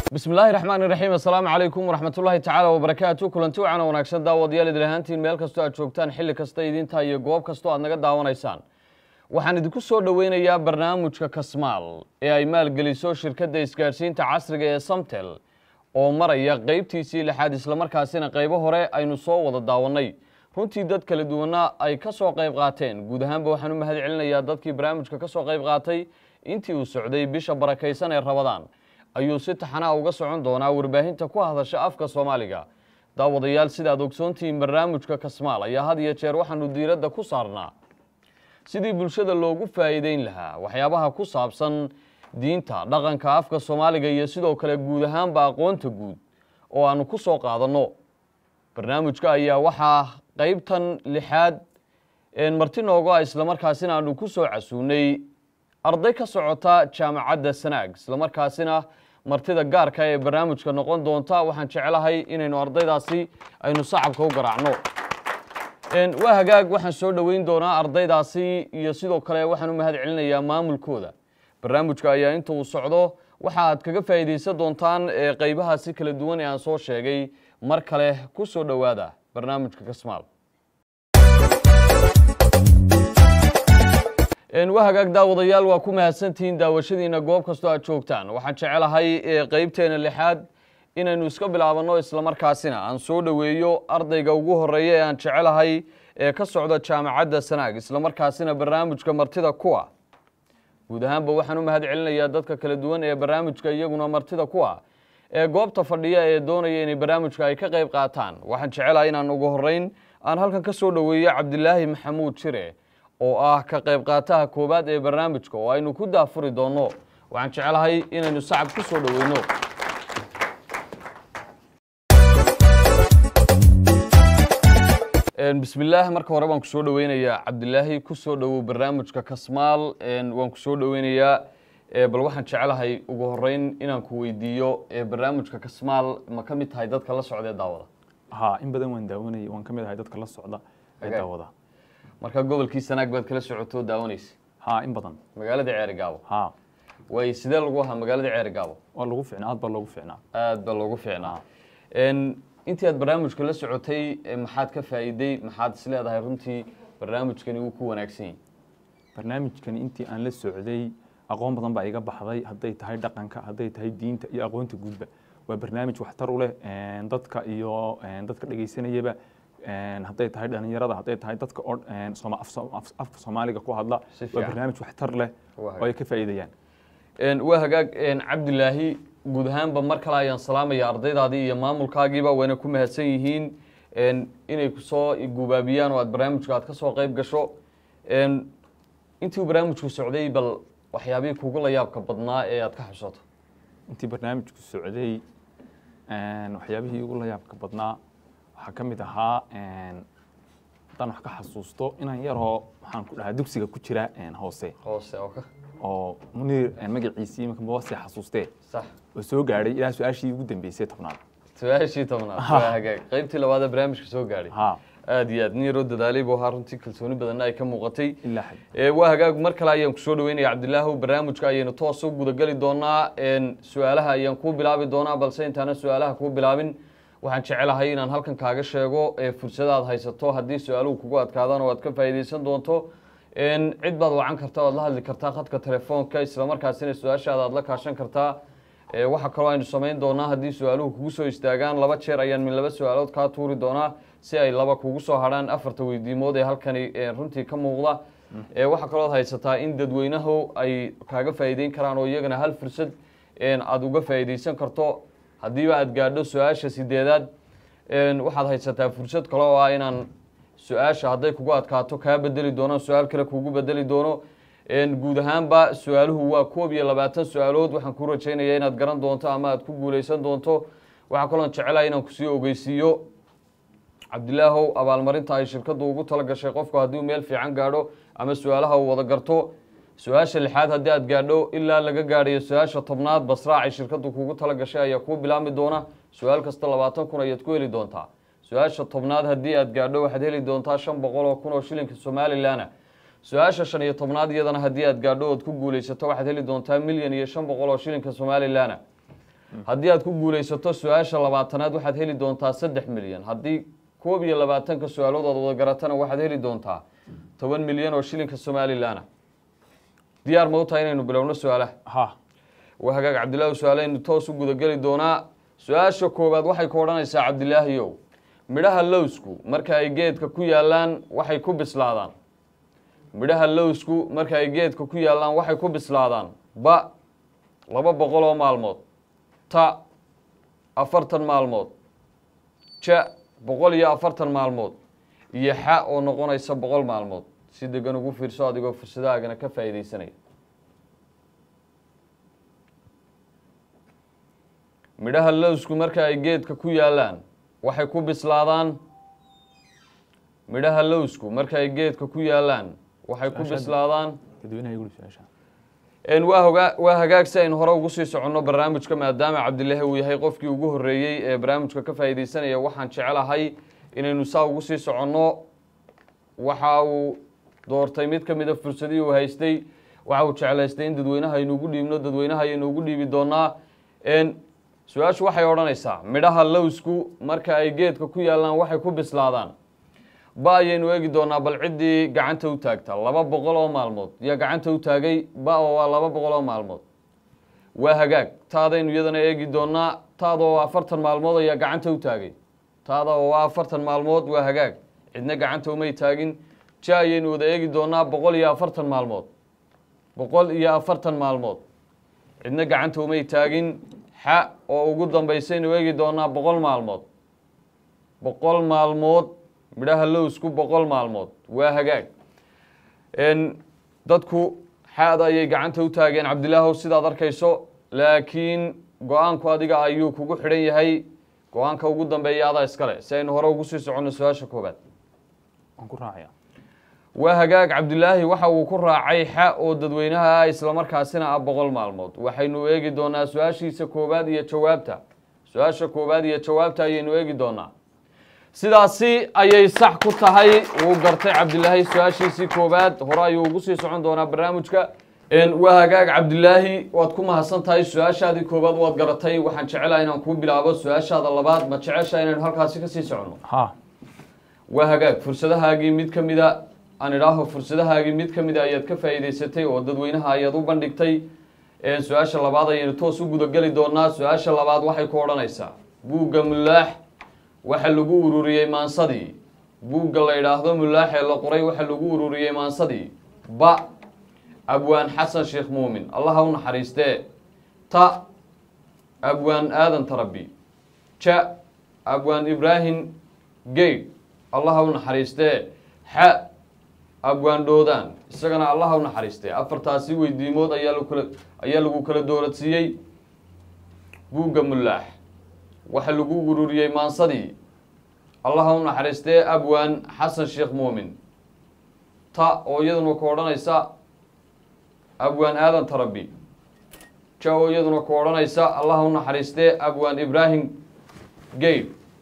bismi illaahi raxmaan iraxiim assalaamu calaykum waraxmatullaahi tacaala wabarakaatu kulanti wacan oo wanaagsan daawadayaal idin ahaantiin meel kastoo aad joogtaan xilli kasta idinta iyo goob kastoo aad naga daawanaysaan waxaan idinku soo dhoweynayaa barnaamijka kasmaal ee ay maalgeliso shirkadda isgaadhsiinta casriga ee samtel oo maraya qeybtiisii lixaad islamarkaasina qaybo hore aynu soo wada daawannay runtii dad kala duwanna ay ka soo qayb qaateen guud ahaanba waxaan u mahad celinayaa dadkii barnaamijka ka soo qayb qaatay intii uu socday bisha barakaysan ee rabadaan ayuu si taxanaa uga socon doonaa warbaahinta ku hadasha afka soomaaliga daawadayaal sidaad ogsoontihiin barnaamijka kasmaal ayaa had iyo jeer waxaanu diiradda ku saarnaa sidii bulshada loogu faa'iideyn lahaa waxyaabaha ku saabsan diinta dhaqanka afka soomaaliga iyo sidoo kale guud ahaanba aqoonta guud oo aanu ku soo qaadanno barnaamijka ayaa waxaa qeybtan lixaad marti noogo ah islamarkaasina aanu ku soo casuunay arday ka socota jaamacadda sanaag islamarkaasina martida gaarka ee barnaamijka noqon doonta waxaan jecelahay inaynu ardaydaasi aynu sacabka u garaacno waa hagaag waxaan soo dhoweyn doonaa ardaydaasi iyo sidoo kale waxaan u mahad celinayaa maamulkooda barnaamijka ayaa inta uu socdo waxa aad kaga faa'iidaysan doontaan qeybahaasi kala duwan ee aan soo sheegay mar kale ku soo dhowaada barnaamijka kasmaal waa hagaag daawadayaal waa ku mahadsantihiin daawashadiina goob kastoo aad joogtaan waxaan jecelahay qeybteena lixaad inaynu iska bilaabanno islamarkaasina aan soo dhoweeyo ardayga ugu horeeya ee aan jecelahay ee ka socda jaamacadda sanaag islamarkaasina barnaamijka martida kuwa guud ahaanba waxaan u mahad celinayaa dadka kala duwan ee barnaamijka iyaguna martida kuwa ee goobta fadhiya ee doonaya inay barnaamijka ay ka qayb qaataan waxaan jecelahay inaan ugu horeyn aan halkan ka soo dhoweeyo cabdilaahi maxamuud jire oo ah ka qayb qaataha koowaad ee barnaamijka oo aynu ku daafuri doonno waxaan jecelahay inaynu sacab ku soo dhoweyno bismillaah marka hore waan kusoo dhoweynayaa cabdilaahi kusoo dhowow barnaamijka kasmaal waan kusoo dhoweynayaa bal waxaan jecelahay ugu horeyn inaan ku weydiiyo barnaamijka kasmaal ma ka mid tahay dadka la socda ee daawada ha in badan waan daawanayay waan ka mid ahay dadka la socda ee Hagaag. daawada marka gobolkii sanaag baad kala socotoo daawanaysa ha in badan magaalada ceeri gaabo ha way sidee lagu ahaa magaalada ceeri gaabo waa lagu fiicnaa aad baa loogu fiicnaa aad baa loogu fiicnaa intii aad barnaamijka la socotay eh, maxaad ka faa'iiday maxaad is leedahay runtii barnaamijkani wuu ku wanaagsan yahay barnaamijkani intii aan la socday aqoon badan baa iga baxday hadday tahay dhaqanka hadday tahay diinta iyo aqoonta guudba waa barnaamij waxtar u leh een, dadka iyo een, dadka dhegaysanayaba een, hadday tahay dhalinyarada hadday tahay dadka oo een, Sooma- af- af- afka soomaaliga ku hadla Si waa fiican. barnaamij waxtar leh Waa oo ay ka faa'iidayaan Een, waa hagaag een, cabdilaahi guud ahaanba mar kale ayaan salaamaya ardaydaadii iyo maamulkaagiiba wayna ku mahadsan yihiin een, inay kusoo gubaabiyaan oo aad barnaamijka aad ka soo qayb gasho Een, intii uu barnaamijku socday bal waxyaabihii kugu la yaabka badnaa ee aad ka xusato intii barnaamijku socday een, waxyaabihii ugu la yaabka badnaa waxaa ka mid ahaa een, haddaan wax ka xasuusto inaan yaroo waxaan ku dhahaa dugsiga ku jira een, hoose hoose oo ka oo muniir een, magaciisii iminka mabasi xasuustee sax oo soo gaadhay ilaa su-aashii ugu dambeysay tobnaad su-aashii tobnaad waa hagaag qaybtii labaad ee barnaamijka soo gaadhay ha aad iyo aad nin yaroo dadaalay buu ahaa runtii kalsooni badanna ay ka muuqatay ilaa xad Ee, waa hagaag mar kale ayaan kusoo dhaweynaya cabdilaahu barnaamijka ayaynu toos u gudageli doonaa Een, su-aalaha ayaan kuu bilaabi doonaa balse intaana su-aalaha kuu bilaabin waxaan jecelahay inaan halkan kaaga sheego ee fursadaad haysato haddii su-aaluhu kugu adkaadaan oo aad ka faa'iidaysan doonto Een, cid baad wacan kartaa oad la hadli kartaa khadka telefoonka islamarkaasina su-aashaada aad la kaashan kartaa Ee, waxaa kaloo aynu samayn doonaa haddii su-aaluhu kugu soo istaagaan laba jeer ayaan min laba su-aalood kaa tuuri doonaa si ay laba kugu soo hadhaan afarta weydiimood ee halkani ee, runtii ka muuqda Ee, waxaa kaloo haysataa in dadweynahu ay kaaga faa'iideyn karaan oo iyagana hal fursad een, aad uga faa'iidaysan karto haddiiba aad gaadho su-aasha sideedaad een, waxaad haysataa fursad kale oo ah inaan su-aasha hadday kugu adkaato kaa bedeli doono su-aal kale kugu bedeli doono Een, guud ahaanba su-aaluhu waa koob iyo labaatan su-aalood waxaan ku rajaynayaa inaad garan doonto ama aad ku guuleysan doonto waxaa kaloon jecelahay inaan kusii ogeysiiyo cabdilaahow abaalmarinta ay shirkaddu ugu tala gashay qofku haddii uu meel fiican gaadho ama su-aalaha uu wada garto su-aasha lixaad haddii aad gaadho ilaa laga gaadhayo su-aasha tobnaad basraac ay shirkaddu kugu tala gashay ayaa kuu bilaabmi doona su-aal kasta labaatan kun ayaad ku heli doontaa su-aasha tobnaad haddii aad gaadho waxaad heli doontaa shan boqol oo kun oo shilinka somalilan su-aasha shan iyo tobnaad iyadana haddii aad gaadho ood ku guulaysato waxaad heli doontaa milyan iyo shan boqol oo shilinka somalilan haddii aad ku guulaysato su-aasha labaatanaad waxaad heli doontaa saddex milyan haddii koob iyo labaatanka su-aalood aad wada garatana waxaad heli doontaa toban milyan oo shilinka somalilan ah diyaar ma u tahay inaynu bilowno su-aalaha ha waa hagaag cabdillaahi su-aaleynu toos u gudageli doonaa su-aasha koowaad waxay ku odhanaysaa cabdilaahiyow midhaha lowsku marka ay geedka ku yaallaan waxay ku bislaadaan midhaha lowsku marka ay geedka ku yaallaan waxay ku bislaadaan ba laba boqol oo maalmood ta afartan maalmood ja boqol iyo afartan maalmood iyo xa oo noqonaysa boqol maalmood si degan ugu fiirso adigoo fursadahaagana ka faa'iidaysanaya midhaha lowsku marka ay geedka ku yaallaan waxay ku bislaadaan midhaha lowsku marka ay geedka ku yaallaan waxay ku Su-aasha- bislaadaan dadweynaha igu su-aasha een waa hogaa waa hagaag si aynu hore ugu sii soconno barnaamijka maadaama cabdilaahi uu yahay qofkii ugu horreeyey ee barnaamijka ka faa'iidaysanaya waxaan jecelahay inaynu saa ugu sii soconno waxa uu doortay mid ka mid a fursadihii uu haystay waxa uu jeclaystay in dadweynaha aynu ugu dhiibno dadweynaha ayaynu ugu dhiibi doonaa een su-aashu waxay odhanaysaa midhaha lowsku marka ay geedka ku yaallaan waxay ku bislaadaan ba ayaynu eegi doonaa bal ciddii gacanta u taagta laba boqol oo maalmood yaa gacanta u taagay ba oo waa laba boqol oo maalmood waa hagaag taadaynu iyadana eegi doonaa taada oo afartan maalmood ayaa gacanta u taagay taada oo waa afartan maalmood waa hagaag cidna gacanta umay taagin ja ayaynu wada eegi doonaa boqol iyo afartan maalmood boqol iyo afartan maalmood cidna gacanta umay taagin xa oo ugu dambaysaynu eegi doonaa boqol maalmood boqol maalmood midhaha lowsku boqol maalmood waa hagaag n dadku xaada ayay gacanta u taageen cabdilaahow sidaad arkayso laakiin go-aanku adiga ayuu kugu xidhan yahay go-aanka ugu dambeeya adaa iskale si aynu hore ugu sii soconno su-aasha koobaad waan ku raacaya waa hagaag cabdilaahi waxa uu ku raacay xa oo dadweynaha ah islamarkaasina ah boqol maalmood waxaynu eegi doonaa su-aashiisa koowaad iyo jawaabta su-aasha koowaad iyo jawaabta ayaynu eegi doonaa sidaasi ayay sax ku tahay wuu gartay cabdilaahi su-aashiisii koowaad hore ayuu ugu sii socon doonaa barnaamijka Een, waa hagaag cabdilaahi waad ku mahadsan tahay su-aashaadii koowaad waad garatay waxaan jecelahay inaan kuu bilaabo su-aashaada labaad ma jecesha inaynu halkaasi kasii soconno ha waa hagaag fursadahaagii mid ka mida aan idhaaho fursadahaagii mid ka mida ayaad ka faa'iidaysatay oo dadweynaha ayaad u bandhigtay Ee, su-aasha labaad ayaynu toos u gudageli doonaa su-aasha labaad waxay ku odhanaysaa buugga mulaax waxa lagu ururiyey maansadii buugga la idhaahdo mulaax ee la qoray waxa lagu ururiyey maansadii ba abwaan xasan sheekh muumin allaha u naxariistee ta abwaan aadan tarabi ja abwaan ibraahim geyd allaha u naxariistee xa abwaan dhoodaan isagana allaha u naxariistee afartaasi weydiimood ayaa lagu kala ayaa lagu kala dooradsiiyey buugga mulaax waxa lagu ururiyey maansadii allaha u naxariistee abwaan xasan sheekh muumin ta oo iyaduna ku odhanaysa abwaan aadan tarabi ja oo iyaduna ku odhanaysa allaha u naxariistee abwaan ibraahim geyd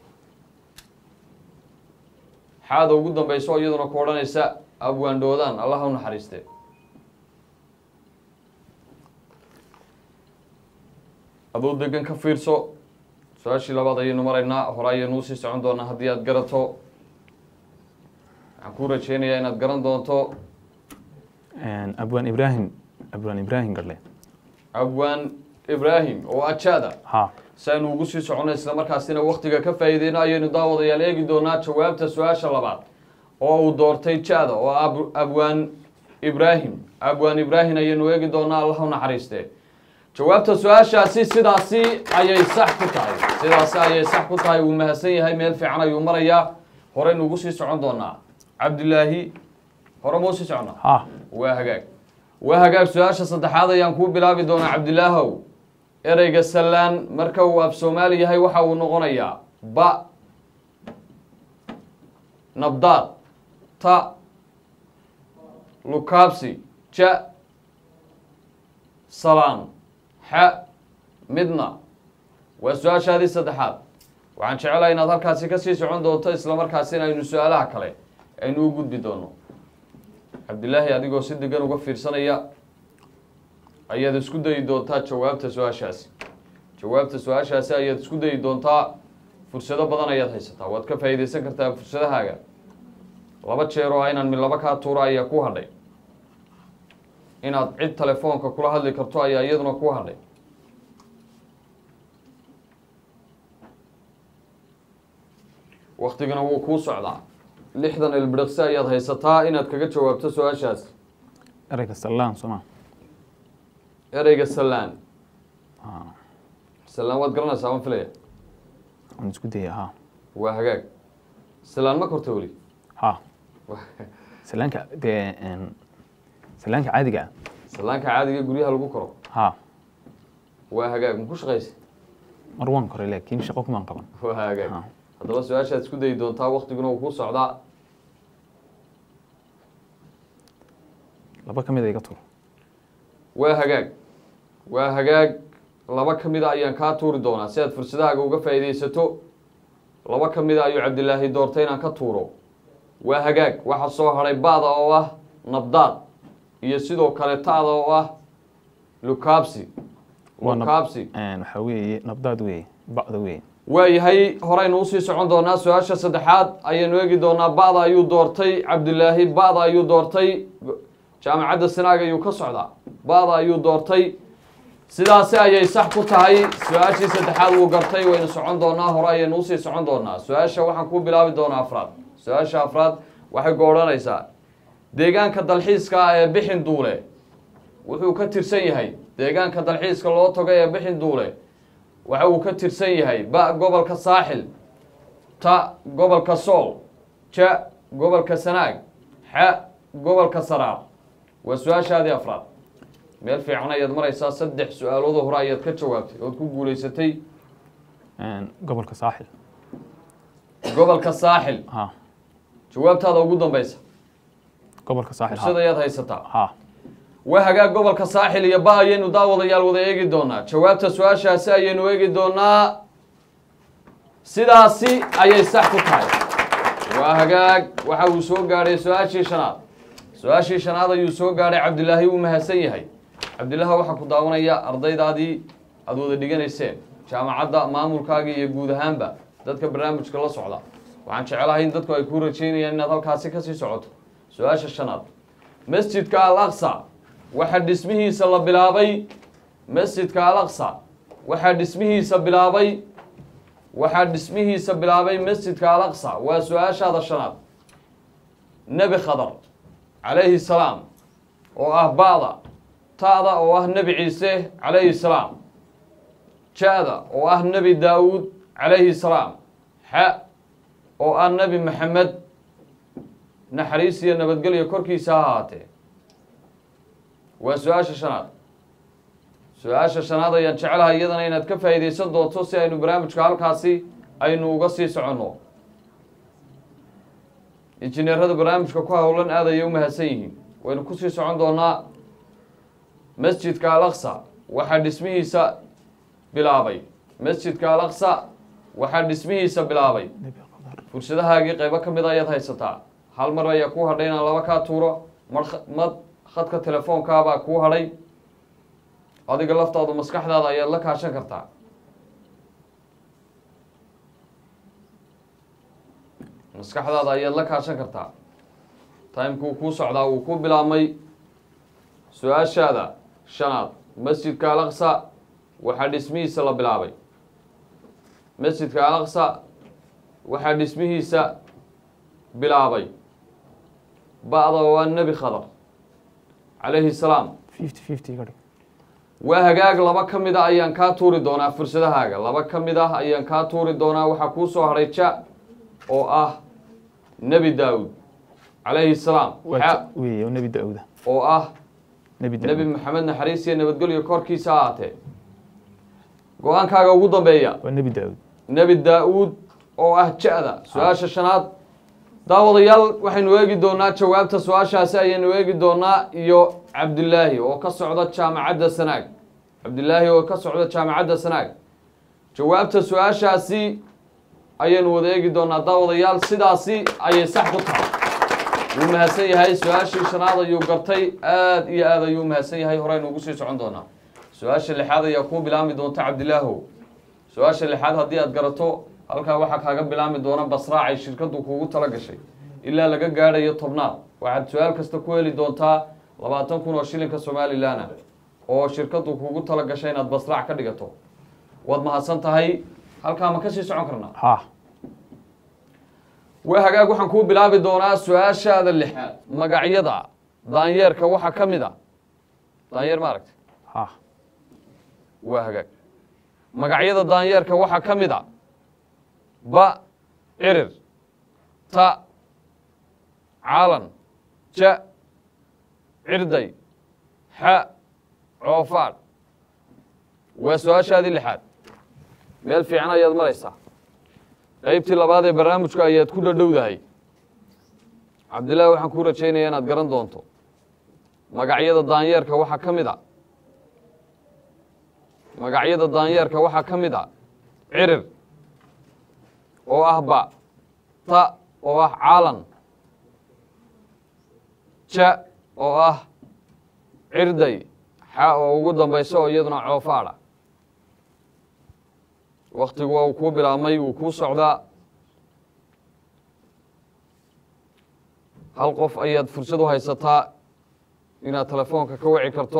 xaada ugu dambayso oo iyaduna ku odhanaysa abwaan dhoodaan allaha u naxariistee aduu degan ka fiirso su-aashii labaad ayaynu maraynaa hore ayaynu usii socon doonaa haddii aad garato waxaan kuu rajeynayaa inaad garan doonto abwaan ibraahim abwaan ibraahim garle abwaan ibraahim oo ajaada ha si aynu ugu sii soconno islamarkaasina waktiga ka faa'iideyno ayaynu daawadayaal eegi doonaa jawaabta su-aasha labaad oo uu doortay jaada oo ab- abwaan ibraahim abwaan ibraahim ayaynu eegi doonaa allah u naxariistee jawaabta su-aashaasi sidaasi ayay sax ku tahay sidaasi ayay sax ku tahay wuu mahadsan yahay meel fiican ayuu marayaa horeynu ugu sii socon doonaa cabdilaahi hore ma usii soconnaa ha waa hagaag waa hagaag su-aasha saddexaad ayaan kuu bilaabi doonaa cabdilaahow ereyga sallaan marka uu af soomaali yahay waxa uu noqonayaa ba nabdaad ta lukaabsi ja salaan xa midna waa su-aashaadii saddexaad waxaan jecelahay inaad halkaasi kasii socon doonto islamarkaasina aynu su-aalaha kale aynu u gudbi doono cabdilaahi adigoo si degan uga fiirsanaya ayaad isku dayi doontaa jawaabta su-aashaasi jawaabta su-aashaasi ayaad isku dayi doontaa fursado badan ayaad haysataa waad ka faa'iidaysan kartaa fursadahaaga laba jeer oo inaan mid laba kaa tuuro ayaa ku hadhay inaad cid telefoonka kula hadli karto ayaa iyaduna ku hadhay waktigana wuu kuu socdaa lixdan ilbiriqsi ayaad haysataa inaad kaga jawaabto su-aashaas ereyga sallaan soma ereyga sallaan sallaan waad garanaysaa waan filaya waan isku daya ha waa hagaag sallaan ma korta weli ha salaanka dee een, salaanka caadiga ah sallaanka caadiga guryaha lagu koro ha waa hagaag ma ku shaqaysa mar waan koray laakiin shaqo kumaan qaban waa hagaag Ha. haddaba su-aashaad isku dayi doontaa waktiguna wuu kuu socdaa laba ka mid a iga tur waa hagaag waa hagaag laba ka mida ayaan kaa tuuri doonaa si aad fursadahaaga uga faa'iidaysato laba ka mida ayuu cabdilaahi doortay inaan ka tuuro waa hagaag waxaa soo hadhay ba'da oo ah nabdaad iyo sidoo kale ta'da oo ah lukaabsi Waa nab- lukaabsi Een, waxaa weeye nabdaad weeye bacda weeye waayahay horeynu usii socon doonaa su-aasha saddexaad ayaynu eegi doonaa ba'da ayuu doortay cabdilaahi ba'da ayuu doortay jaamacadda sanaag ayuu ka socdaa ba'da ayuu doortay sidaasi ayay sax ku tahay su-aashii saddexaad wuu gartay waynu socon doonaa hore ayaynu usii socon doonaa su-aasha waxaan ku bilaabi doonaa afraad su-aasha afraad waxay goodhanaysaa deegaanka dalxiiska ah ee bixin duule wuxuu ka tirsan yahay deegaanka dalxiiska loo tago ee bixin duule waxa uu ka tirsan yahay ba gobolka saaxil ta gobolka sool ja gobolka sanaag xa gobolka saraar waa su-aashaadii afraad meel fiican ayaad maraysaa saddex su-aalooda hore ayaad ka jawaabtay ood ku guulaysatay Een, gobolka saaxil gobolka saaxil ha jawaabtaada ugu dambeysa gobolka saaxil fursad ha ayaad haysataa ha waa hagaag gobolka saaxil iyo ba ayaynu daawadayaal wada eegi doonaa jawaabta su-aashaasi ayaynu eegi doonaa sidaasi ayay sax ku tahay waa hagaag waxa uu soo gaadhay su-aashii shanaad su-aashii shanaad ayuu soo gaadhay cabdilaahi wuu mahadsan yahay cabdilaahi waxaa ku daawanaya ardaydaadii aada wada dhiganayseen jaamacadda maamulkaaga iyo guud ahaanba dadka barnaamijka la socda waxaan jecelahay in dadku ay ku rajeynayaan inaad halkaasi kasii socoto su-aasha shanaad masjidka al aqsa waxaa dhismihiisa la bilaabay masjidka al aqsa waxaa dhismihiisa bilaabay waxaa dhismihiisa bilaabay masjidka al aqsa waa su-aashaada shanaad nebi khadar calayhi salaam oo ah ba'da ta'da oo ah nebi ciise calayhi salaam ja-da oo ah nebi daawuud calayhi salaam xa oo ah nebi maxamed naxariis iyo nabadgelyo korkiisa ha ahaatee waa su-aasha shanaad su-aasha shanaad ayaan jecelahay iyadana inaad ka faa'iidaysan doonto si aynu barnaamijka halkaasi aynu uga sii soconno injineerada barnaamijka ku howlan aad ayay u mahadsan yihiin waynu kusii socon doonaa masjidka al aqsa waxaa dhismihiisa bilaabay masjidka al aqsa waxaa dhismihiisa bilaabay nebi qadar fursadahaagii qaybo ka mid a ayaad haysataa hal mar ayaa kuu hadhay inaan laba kaa tuuro mar mad khadka telefoonkaabaa kuu hadhay adiga laftaadu maskaxdaada ayaad la kaashan kartaa maskaxdaada ayaad la kaashan kartaa timekuu kuu socdaa wuu ku bilaabmay su-aashaada shanaad masjidka al aqsa waxaa dhismihiisa la bilaabay masjidka al aqsa waxaa dhismihiisa bilaabay ba'da waa nebi khadar calayhi salaam fifty fifty iga dhig waa hagaag laba ka mid a ayaan kaa tuuri doonaa fursadahaaga laba ka mid ah ayaan kaa tuuri doonaa waxaa kuu soo hadhay ja oo ah nebi daawud calayhi salaam waa xa ja- weeye oo nebi daawuda oo ah nebi nebi daawud maxamed naxariis iyo nabadgelyo korkiisa ha ahaatee go-aankaaga ugu dambeeya waa nebi daawud nebi daa-uud oo ah ja-da su-aasha shanaad daawadayaal waxaynu eegi doonaa jawaabta su-aashaasi ayaynu eegi doonaa iyo cabdilaahi oo ka socda jaamacadda sanaag cabdilaahi oo ka socda jaamacadda sanaag jawaabta su-aashaasi ayaynu wada eegi doonaa daawadayaal sidaasi ayay sax ku tahay wuu mahadsan yahay su-aashii shanaad ayuu gartay aad iyo aad ayuu mahadsan yahay horeynu ugu sii socon doonaa su-aasha lixaad ayaa kuu bilaami doonta cabdilaahow su-aasha lixaad haddii aad garato halkaa waxaa kaaga bilaami doona basraacay shirkaddu kuugu tala gashay ilaa laga gaadhayo tobnaad waxaad su-aal kasta ku heli doontaa labaatan kun oo shilinka somalilan ah oo shirkaddu kuugu tala gashay inaad basraac ka dhigato waad mahadsan tahay halkaa ma kasii socon karnaa ha waa hagaag waxaan kuu bilaabi doonaa su-aashaada lixaad magacyada daanyeerka waxaa ka mid a daanyeer ma aragti ha waa hagaag magacyada daanyeerka waxaa ka mid a ba cirir ta caalan ja cirday xa coofaadh waa su-aashaadii lixaad meel fiican ayaad maraysaa qaybtii labaad ee barnaamijka ayaad ku dhadhowdahay cabdillaahi waxaan kuu rajaynayaa inaad garan doonto magacyada daanyeerka waxaa ka mid a magacyada daanyeerka waxaa ka mid a cirir oo ah ba ta oo ah caalan ja oo ah cirday xa oo ugu dambaysa oo iyaduna coofaadha waktigu waa uu kuu bilaabmay wuu kuu socdaa hal qof ayaad fursad u haysataa inaad telefoonka ka wici karto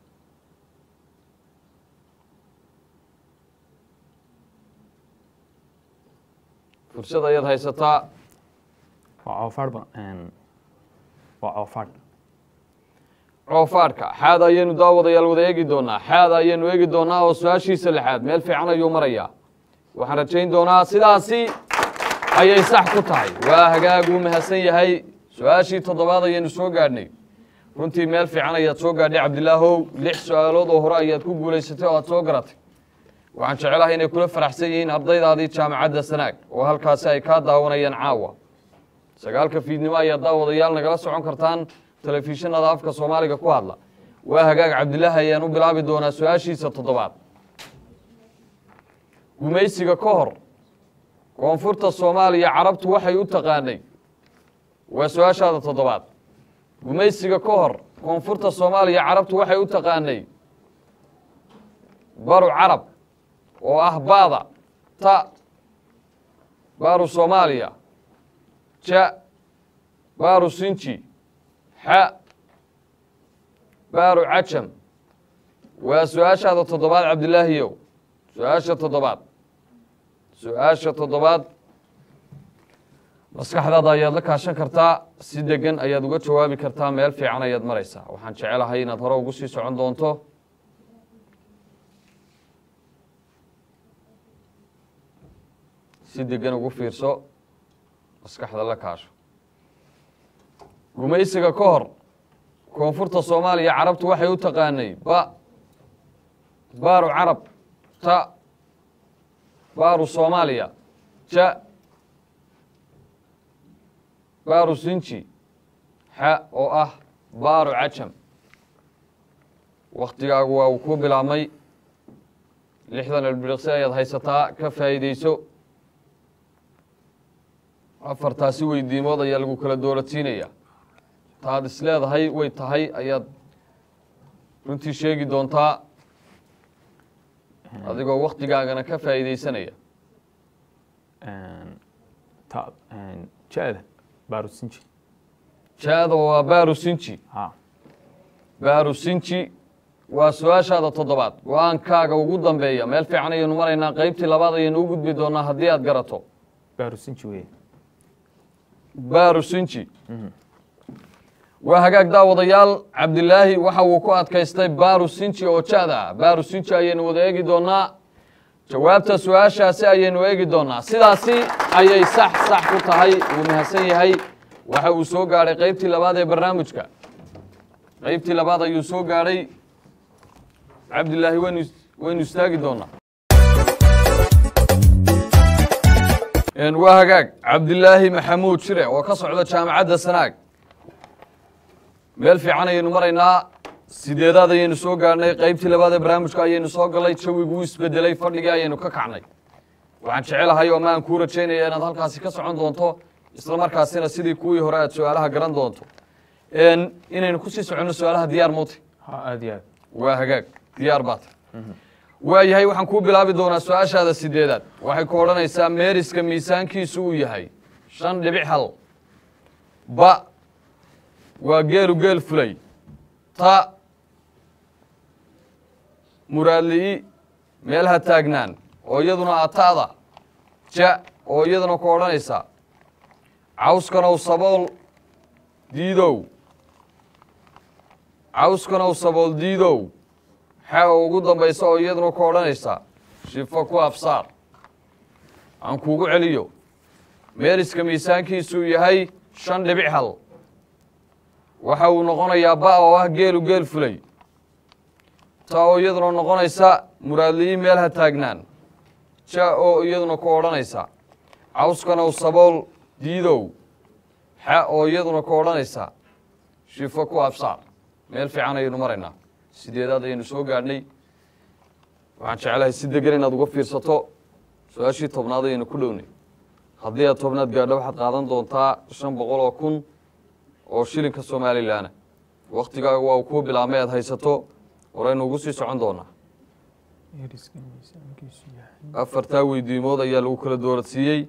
fursad ayaad haysataa waa coofaadh ba waa coofaadh coofaadhka xaada ayaynu daawadayaal wada eegi doonaa xaada ayaynu eegi doonaa oo su-aashiisa lixaad meel fiican ayuu marayaa waxaan rajayn doonaa sidaasi ayay sax ku tahay waa hagaag uu mahadsan yahay su-aashii toddobaad ayaynu soo gaadhnay runtii meel fiican ayaad soo gaadhay cabdilaahow lix su-aalood oo hore ayaad ku guulaysatay oo aad soo garatay waxaan jecelahay inay kula faraxsan yihiin ardaydaadii jaamacadda sanaag oo halkaasi ay kaa daawanayaan caawa sagaalka fiidnimo ayaad daawadayaal nagala socon kartaan telefishinada afka soomaaliga ku hadla waa hagaag cabdilaahi ayaan u bilaabi doonaa su-aashiisa toddobaad gumaysiga ka hor koonfurta soomaaliya carabtu waxay u taqaanay waa su-aashaada toddobaad gumaysiga ka hor koonfurta soomaaliya carabtu waxay u taqaanay baru carab oo ah baada ta baaru soomaaliya ja baaru sinji xa baaru cajam waa su-aashaada toddobaad cabdilaahiyow su-aasha toddobaad su-aasha toddobaad maskaxdaada ayaad la kaashan kartaa si degan ayaad uga jawaabi kartaa meel fiican ayaad maraysaa waxaan jecelahay inaad hore ugu sii socon doonto si degan ugu fiirso maskaxda la kaasho gumaysiga ka hor koonfurta soomaaliya carabtu waxay u taqaanay ba baaru carab ta baaru soomaaliya ja baaru sinji xa oo ah baaru cajam waktigaagu waa uu kuu bilaabmay lixdan elbiriqsi ayaad haysataa ka faa'iideyso afartaasi weydiimood ayaa lagu kala dooratiinaya taad is leedahay way tahay ayaad runtii sheegi doontaa adigoo waktigaagana ka faa'iideysanaya ta ja-da baarusinji ja-da waa baaru sinji ha baaru sinji waa su-aashaada toddobaad go-aankaaga ugu dambeeya meel fiican ayaynu maraynaa qeybtii labaad ayaynu u gudbi doonaa haddii aad garato baarusinji weye baaru sinji waa hagaag daawadayaal cabdilaahi waxa uu ku adkaystay baaru sinji oo ja-da ah baaru sinji ayaynu wada eegi doonaa jawaabta su-aashaasi ayaynu eegi doonaa sidaasi ayay sax sax ku tahay wuu mahadsan yahay waxa uu soo gaadhay qeybtii labaad ee barnaamijka qeybtii labaad ayuu soo gaadhay cabdilaahi waynu waynu istaagi doonaa waa hagaag cabdilaahi maxamuud shire oo ka socda jaamacadda sanaag meel fiican ayaynu maraynaa sideedaad ayaynu soo gaadhnay qeybtii labaad ee barnaamijka ayaynu soo galay jawiguu isbedelay fadhigii ayaynu ka kacnay waxaan jecelahay oo maan kuu rajaynaya inaad halkaasi ka socon doonto isla markaasina sidii kuwii hore aad su-aalaha garan doonto inaynu kusii soconno su-aalaha diyaar muuti ha aada iyo aad waa hagaag diyaar baa tahay waayahay waxaan kuu bilaabi doonaa su-aashaada sideedaad waxay ku odhanaysaa meeriska miisaankiisu uu yahay shan dhibic hal ba waa geelu geel fulay ta muraadli'i meel ha taagnaan oo iyaduna ataada ja oo iyaduna ku odhanaysa cawskanow sabool diidow cawskanow sabool diidow xa ugu dambaysa oo iyaduna ku odhanaysa shifo ku absaar aan kuugu celiyo meeriska miisaankiisuu yahay shan dhibic hal waxa uu noqonayaa ba oo ah geelu geel fulay ta oo iyaduna noqonaysa muraadliyi meel ha taagnaan ja oo iyaduna ku odhanaysa cawskanow sabool diidow xa oo iyaduna ku odhanaysa shifo ku absaar meel fiican ayaynu maraynaa sideedaad ayaynu soo gaadhnay waxaan jeclahay si degan inaad uga fiirsato su-aashii tobnaad ayaynu ku dhownay haddii aad tobnaad gaadho waxaad qaadan doontaa shan boqol oo kun oo shilinka somalilanna waktigaaga waa uu kuu bilaabmay aad haysato horaynu ugu sii socon doonaa meeriska miisaankiisu yahay afartaa weydiimood ayaa lagu kala dooradsiiyey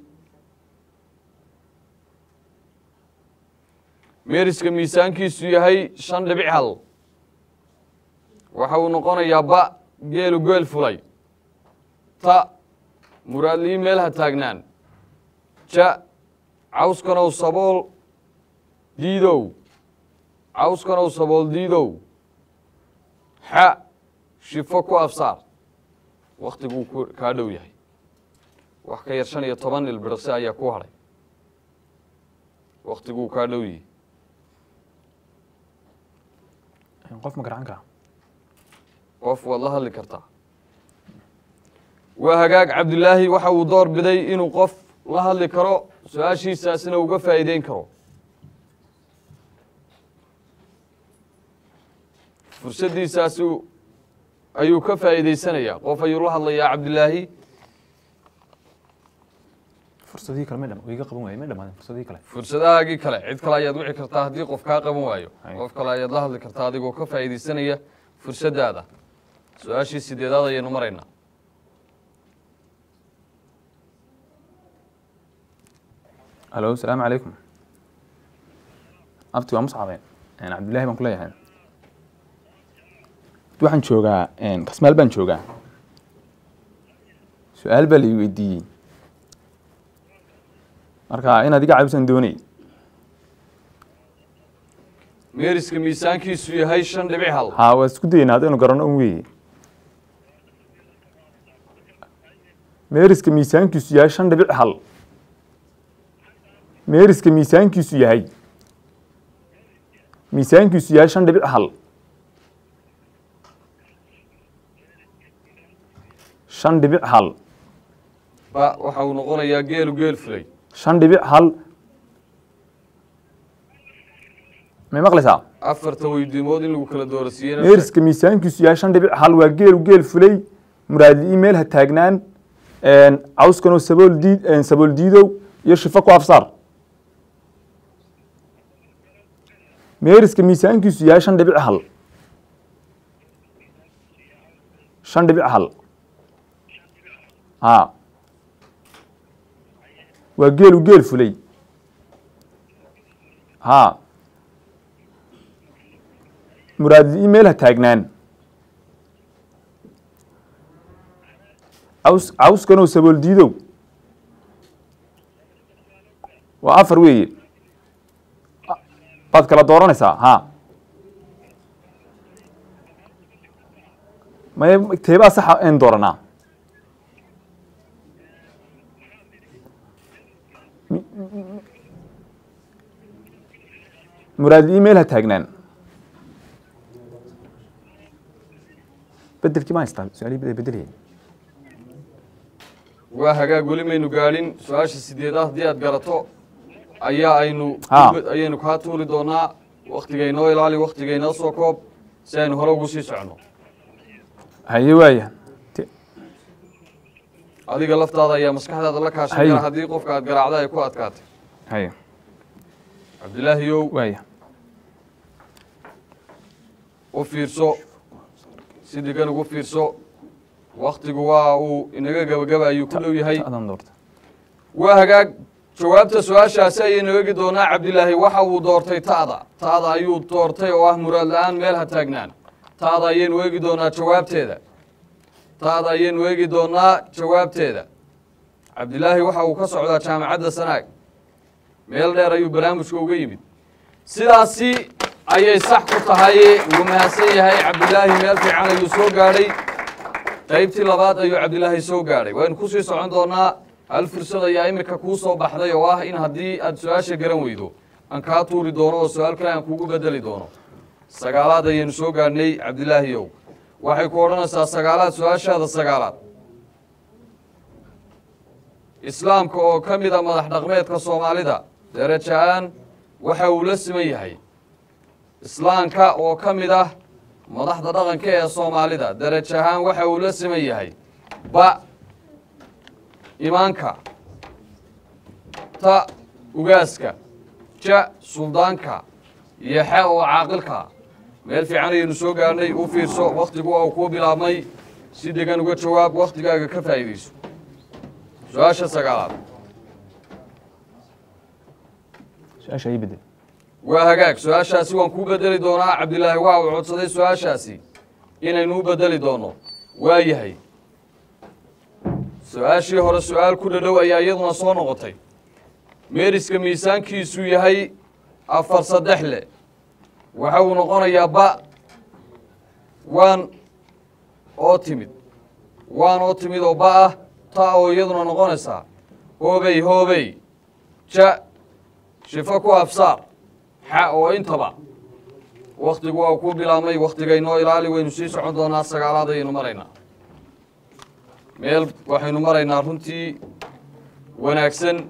meeriska miisaankiisu yahay shan dhibic hal waxa uu noqonayaa ba geelu geel fulay ta muraadliyi meel ha taagnaan ja cawskanow sabool diidow cawskanow sabool diidow xa shifo ku absaar waktiguu ku kaa dhow yahay wax ka yar shan iyo toban ilbirqsi ayaa ku hadhay waktiguu kaa dhow yahay qof ma garan kara qof waad la hadli kartaa waa hagaag cabdilaahi waxa uu door biday inuu qof la hadli karo su-aashiisaasina uga faa'iideyn karo fursaddiisaasi ayuu ka faa'iideysanayaa qof ayuu la hadlayaa cabdilaahi fursadihii kale ma dham iga qaban waayey ma dhamaadeen fursadihii kale fursadahaagii kale cid kale ayaad wici kartaa haddii qof kaa qaban waayo Hay. qof kale ayaad la hadli kartaa adigoo ka faa'iideysanaya fursaddaada su-aashii sideedaad ayaynu maraynaa alo asalaamu calaykum abti waa muscabe cabdillahi baan ku leeyahay waxaan joogaa kasmaal baan joogaa su-aal baa lai weydiiyey marka inaad iga caabisan doonay meeriska miisaankiisu yahay shan dhibic hal ha waa isku dayeynaa haddaynu garanno un weeye meeriska miisaankiisu yahay shan dhibic hal meeriska miisaankiisu yahay miisaankiisu yahay shan dhibic hal shan dhibic hal ba waxa uu noqonayaa geelu geel fulay shan dhibic hal may maqlaysaa afarta weydiimood in lagu kala doorasiiyeyna meeriska miisaankiisu yahay shan dhibic hal waa geelu geel fulay muraadli meel ha taagnaan cawskanoo sabool diid sabool diidow iyo shifo ku afsaar meeriska miisaankiisu yahay shan dhibic hal shan dhibic hal ha waa geelu geel fulay ha muraadli meel ha taagnaan caws cawskanoo sabool diidow waa afar weeye baad kala dooranaysaa ha may teebaa saxa en dooranaa Mi- mi- muraadli meel ha taagnaan bedelkii ma haystaa su-aalihii bedelaya waa hagaag weli maynu gaadhin su-aasha sideedaad haddii aad garato ayaa aynu Ha. ayaynu kaa tuuri doonaa waktigaynoo ilaali waktigaynoo soo koob si aynu hore ugu sii soconno haye waaya Te- adiga laftaada ayaa maskaxdaada la kaashan Haye. kara haddii qofka aad garaacda ay ku adkaatay haye cabdilaahiyow waaya u fiirso si degan ugu fiirso waktigu waa uu inaga gebagaba ayuu ku dhow yahay ta'dan doorta waa hagaag jawaabta su-aashaasi ayaynu eegi doonaa cabdilaahi waxa uu doortay ta'da ta'da ayuu doortay oo ah muraad la-aan meel ha taagnaan ta'da ayaynu eegi doonaa jawaabteeda ta'da ayaynu eegi doonaa jawaabteeda cabdilaahi waxa uu ka socdaa jaamacadda sanaag meel dheer ayuu barnaamijka uga yimid sidaasi ayay sax ku tahay wuu mahadsan yahay cabdilaahi meel fiican ayuu soo gaadhay qaybtii labaad ayuu cabdilaahi soo gaadhay waynu kusii socon doonaa hal fursad ayaa imika kuu soo baxday oo ah in haddii aad su-aasha garan weydo aan kaa tuuri doono oo su-aal kale aan kugu bedeli doono sagaalaad ayaynu soo gaadhnay cabdilaahiyow waxay ku odhanaysaa sagaalaad su-aashaada sagaalaad islaamka oo ka mid a madax dhaqmeedka soomaalida deraja-aan waxa uu la siman yahay islaamka oo ka mid ah madaxda dhaqanka ee soomaalida deraj ahaan waxa uu la siman yahay ba imaanka ta ugaaska ja suldaanka iyo xe oo caaqilka meel fiican ayaynu soo gaarnay u fiirso wakhtigu waa uu kuu bilaabmay si degan uga jawaab wakhtigaaga ka faa'iidayso su-aasha sagaalaad su-aasha ii bedel waa hagaag su-aashaasi waan kuu bedeli doonaa cabdilaahi waa uu codsaday su-aashaasi inaynu u bedeli doono waa yahay su-aashii hore su-aal ku dhadhow ayaa iyaduna soo noqotay meeriska miisaankiisu yahay afar saddex le waxa uu noqonayaa ba waan oo timid waan oo timid oo ba ah ta oo iyaduna noqonaysaa hoobey hoobey ja shifo ku absaar xa oo intaba wakhtigu waa ku bilaabmay wakhtigaynoo ilaali waynu sii socon doonaa sagaalaad ayaynu maraynaa meel waxaynu maraynaa runtii wanaagsan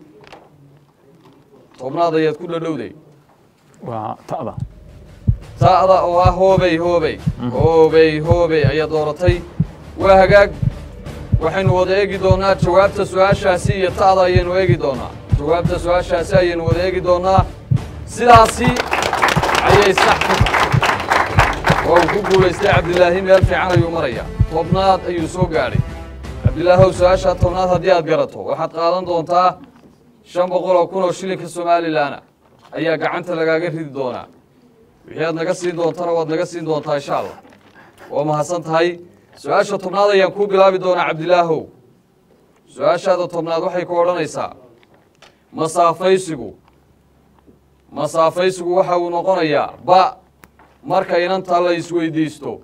tobnaad ayaad ku dhadhowday waa ta'da ta'da oo ah hoobey hoobey hoobey hoobey ayaad dooratay waa hagaag waxaynu wada eegi doonaa jawaabta su-aashaasi iyo ta'da ayaynu eegi doonaa jawaabta su-aashaasi ayaynu wada eegi doonaa sidaasi ayay sax ku tahay oo uu ku guulaystay cabdilaahi meel fiican ayuu marayaa tobnaad ayuu soo gaadhay cabdilaahow su-aashaa tobnaad haddii aad garato waxaad qaadan doontaa shan boqol oo kun oo shilinka somalilanna ayaa gacanta lagaaga ridi doonaa wixii aad naga siin doontana waad naga siin doontaa insha allah waa mahadsan tahay su-aasha tobnaad ayaan kuu bilaabi doonaa cabdilaahow su-aashaada tobnaad waxay ku odhanaysaa masaafaysigu masaafaysigu waxa uu noqonayaa ba marka inanta la isweydiisto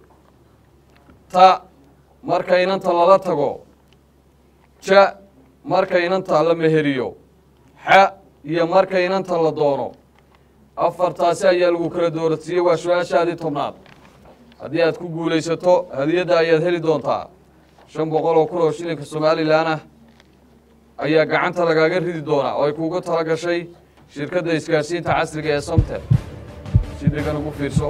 ta marka inanta lala tago ja marka inanta la meheriyo xa iyo marka inanta la doono afartaasi ayaa lagu kala doorasiiyey waa su-aashaadii tobnaad haddii aad ku guulaysato hadiyadda ayaad heli doontaa shan boqol oo kun oo shilinka somalilan ah ayaa gacanta lagaaga ridi doonaa oo ay kuugu tala gashay shirkadda isgaarsiinta casriga ee somtel si degan ugu fiirso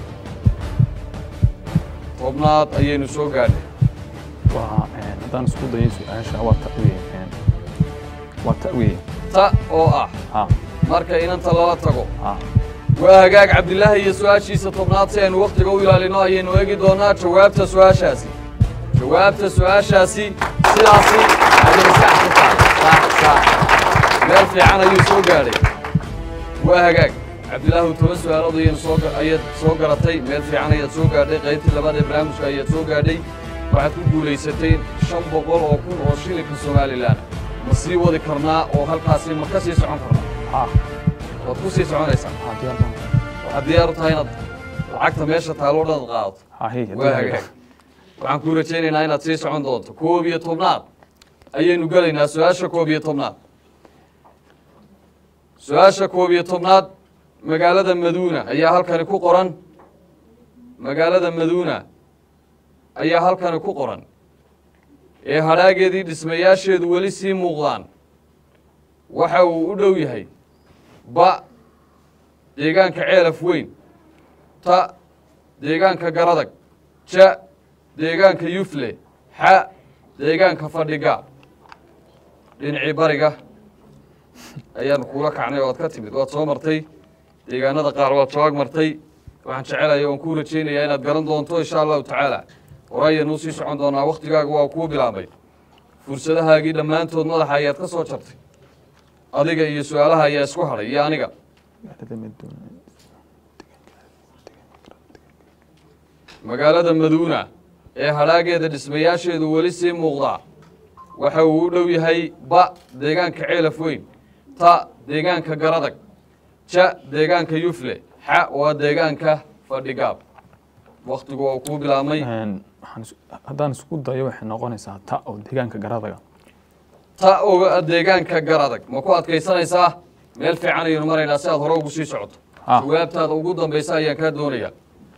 tobnaad ayaynu soo gaadhay waa haddaan isku dayo su-aasha waa ta'wiye waa ta'wiye ta oo ah ha marka inanta lala tago ha waa hagaag cabdilaahi iyo su-aashiisa tobnaad si aynu wakhtiga u ilaalino ayaynu eegi doonaa jawaabta su-aashaasi jawaabta su-aashaasi sidaasi ayay sax ku tahay sax sax meel fiican ayuu soo gaadhay waa hagaag cabdilaahu toban su-aalood ayaynu soo ga- ayaad soo garatay meel fiican ayaad soo gaadhay qaybtii labaad ee barnaamijka ayaad soo gaadhay waxaad ku guulaysatay shan boqol oo kun oo shilinka somalilan ma sii wadi karnaa oo halkaasi ma ka sii socon karnaa ha waad ku sii soconaysaa ha diyaar baan waxaad diyaar u tahay inaad lacagta meesha taalo dhan qaadato ha hey waa hagaag waxaan kuu rajaynaynaa inaad sii socon doonto koob iyo tobnaad ayaynu gelaynaa su-aasha koob iyo tobnaad su-aasha koob iyo tobnaad magaalada maduuna ayaa halkani ku qoran magaalada maduuna ayaa halkani ku qoran ee hadhaageedii dhismayaasheedu weli sii muuqdaan waxa uu u dhow yahay ba deegaanka ceelaf weyn ta deegaanka garadag ja deegaanka yufle xa deegaanka fadhiga dhinacii bariga ayaanu kuula kacnay oo aad ka timid waad soo martay deegaanada qaar waad soo ag martay waxaan jecelaya oon kuu rajaynayaa inaad garan doonto insha allahu tacaala hore ayaanu usii socon doonaa wakhtigaaga waa kuu bilaabay fursadahaagii dhammaantood madaxa ayaad ka soo jartay adiga iyo su-aalaha ayaa isku hadhay iyo aniga magaalada maduuna ee hadhaageeda dhismayaasheedu weli sii muuqdaa waxa uu u dhow yahay ba deegaanka ceelaf weyn ta deegaanka garadag ja deegaanka yufle xa waa deegaanka fadhigaab wakhtigu waa kuu bilaabmay Een, waxaan is- haddaan isku dayo waxay noqonaysaa ta oo deegaanka garadaga ta oga deegaanka garadag ma ku adkaysanaysaa meel fiican ayaynu maraynaa si aad hore ugu sii socoto Ah. jawaabtaada ugu dambaysa ayaan kaa doonayaa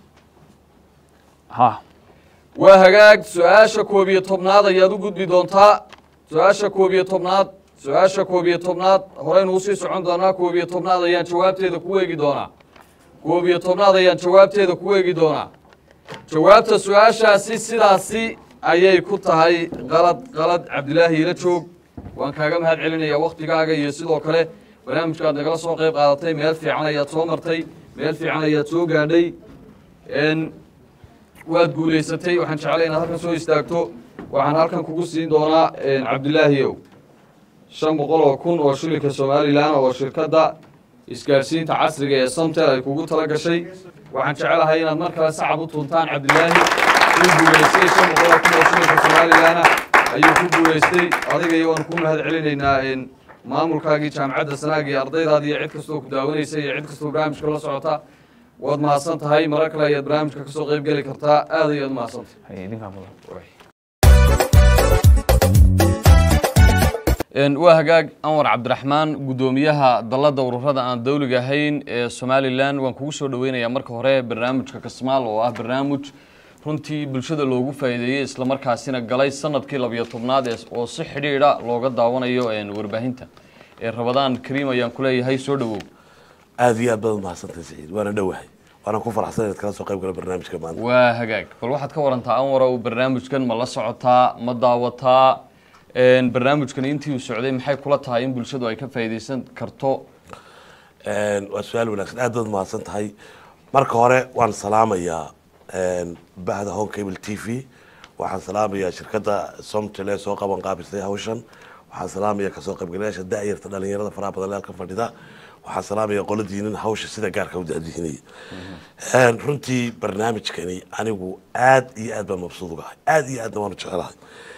ha waa hagaag su-aasha koob iyo tobnaad ayaad u gudbi doontaa su-aasha koob iyo tobnaad su-aasha koob iyo tobnaad horeynu usii socon doonaa koob iyo tobnaad ayaan jawaabteeda ku eegi doonaa koob iyo tobnaad ayaan jawaabteeda ku eegi doonaa jawaabta su-aashaasi sidaasi ayay ku tahay qalad qalad cabdilaahi ila joog waan kaaga mahad celinayaa wakhtigaaga iyo sidoo kale barnaamijkaad nagala soo qayb qaadatay meel fiican ayaad soo martay meel fiican ayaad soo gaadhay n waad guulaysatay waxaan jeclay inaad halkan soo istaagto waxaan halkan kugu siin doonaa cabdilaahi ow shan boqol oo kun oo shilinka somalilan oo shirkadda isgaadhsiinta casriga ee somtel ay kugu tala gashay waxaan jecelahay inaad mar kale sacab u tuntaan cabdilaahi uu guulaystay shan boqol oo kun oo shilinka somalilana ayuu ku guulaystay adiga iyo waan ku mahad celinaynaa n maamulkaagii jaamacadda sanaag iyo ardaydaadi iyo cid kastoo ku daawanaysa iyo cid kastoo barnaamijka la socota waad mahadsan tahay marar kale ayaad barnaamijka kasoo qayb geli kartaa aad ayaad mahadsantahay hay idinkaa mudan waa hagaag anwar cabdiraxmaan guddoomiyaha dalladda ururada aan dawliga ahayn ee somalilan waan kugu soo dhoweynayaa marka hore barnaamijka kasmaal oo ah barnaamij runtii bulshada loogu faa'iideeyey islamarkaasina galay sanadkii labiyo tobnaad ee oo si xidhiidha looga daawanayo warbaahinta ee rabadaan kariim ayaan ku leeyahay soo dhowow aada iyo aad baad umahadsantahay saciid waana dhowahay waana ku faraxsan inaad kala soo qayb gala barnaamijka maanta waa hagaag bal waxaad ka warantaa anwarow barnaamijkan ma la socotaa ma daawataa Een, barnaamijkan intii uu socday maxay kula tahay in bulshadu ay ka faa'iidaysan karto waa su-aal wanaagsan aad baad umahadsan tahay marka hore waan salaamayaa bahda home cable t v waxaan salaamayaa shirkadda somtel ee soo qaban qaabisay hawshan waxaan salaamayaa kasoo qaybgalayaasha da'yarta dhalinyarada faraha badan ee halkan fadhida waxaan salaamayaa qoladiinin hawsha sida gaarka u daadihinaya runtii barnaamijkani anigu aad iyo aad baan mabsuud ugahay aad iyo aadna waanu jecelahay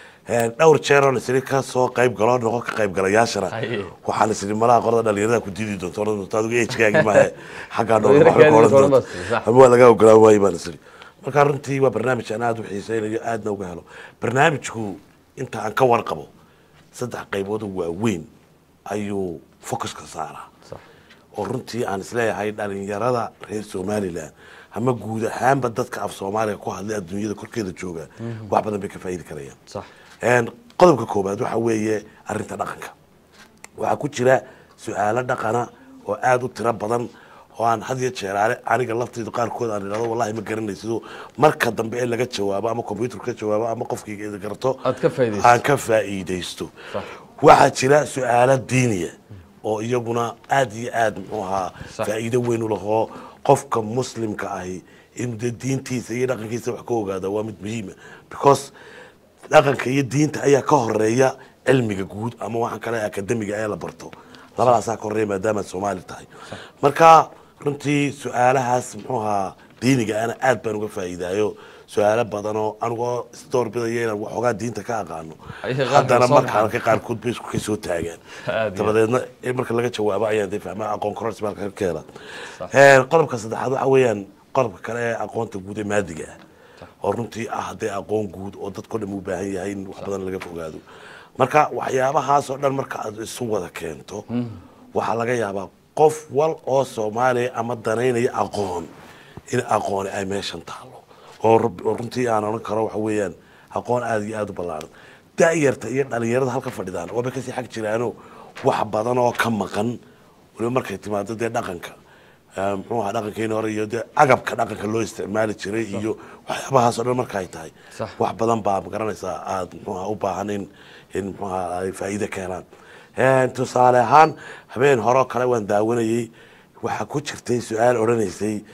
dhowr jeeroo isiri ka soo qayb galo noqon ka qayb galayaashana Haye. waxaan isiri malaha qorada dhalinyarada ku diidi doonto oran doonto adigu ejkaagi maahe xaggaa Dhalinyarada nool kaadi doon bas, sax. ama waa laga ogolaan waayo baan isiri marka runtii waa barnaamij aan aada u xiiseynayo aadna uga helo barnaamijku inta aan ka warqabo saddex qaybood oo waaweyn ayuu focuska saaraa oo runtii aan isleeyahay dhalinyarada reer somalilan ama guud ahaanba dadka af soomaaliga ku hadlay adduunyada korkeeda jooga wax badan bay ka faa'iidi karayaan sax Een, qodobka koobaad waxa weeye arinta dhaqanka waxaa ku jira su-aalo dhaqana oo aada u tiro badan oo aan had iyo jeeraale aniga lafteyda qaarkood aan idhahdo wallahi ma garanaysido marka dambe ee laga jawaabo ama computer ka jawaabo ama qofkii garto Aad ka faa'iidaysato. aan ka faa'iidaysto Sax. waxaa jira su-aalo diiniya oo iyaguna aada iyo aada muxuu ahaa Sax. faa'iido weyn u lahoo qofka muslimka ahi inuu dee diintiisa iyo dhaqankiisa wax ka ogaada waa mid muhiima because dhaqanka iyo diinta ayaa ka horeeya cilmiga guud ama waxaan kale akademiga ee la barto labadaasaa ka horeeya maadaama aad soomaali tahay marka runtii su-aalahaas muxuu ahaa diiniga ana aad baan uga faa'iidaayo su-aalo badan oo anigoo isdoorbidaya inaan waxoogaa diinta ka aqaano Ayay qaarkood haddana soo marka baxaan. halka qaarkood bay isku kasoo taagaan Aad iyo dabadeedna in marka laga jawaabo ayaan dee fahmaa aqoon kororsi baa halka ka hela Sax. Een, qodobka saddexaad waxa weeyaan qodobka kale ee aqoonta guud ee maadiga ah oo runtii ah haddee aqoon guud oo dadko dhan u baahan yahay in wax badan laga fogaado marka waxyaabahaas oo dhan marka aad isu wada keento waxaa laga yaabaa qof wal oo soomaaliya ama danaynaya aqoon in aqooni ay meeshan taalo oo rub- oo runtii aan odhan karo waxa weeyaan aqoon aada iyo aada u ballaaran da'yarta iyo dhalinyarada halka fadhidaan waaba kasii xag jiraano wax badan oo ka maqan waliba markay timaado dee dhaqanka Eh, muxuu ahaa dhaqankeeni hore iyo dee agabka dhaqanka loo isticmaali jiray iyo waxyaabahaas oo dhan marka ay tahay Sax. wax badan baa magaranaysaa aada muxuu ahaa u baahan in in muxuu ahaa ay faa'iido keenaan Eh, tusaale ahaan habeen hore oo kale waan daawanayey waxaa ku jirtay su-aal odhanaysay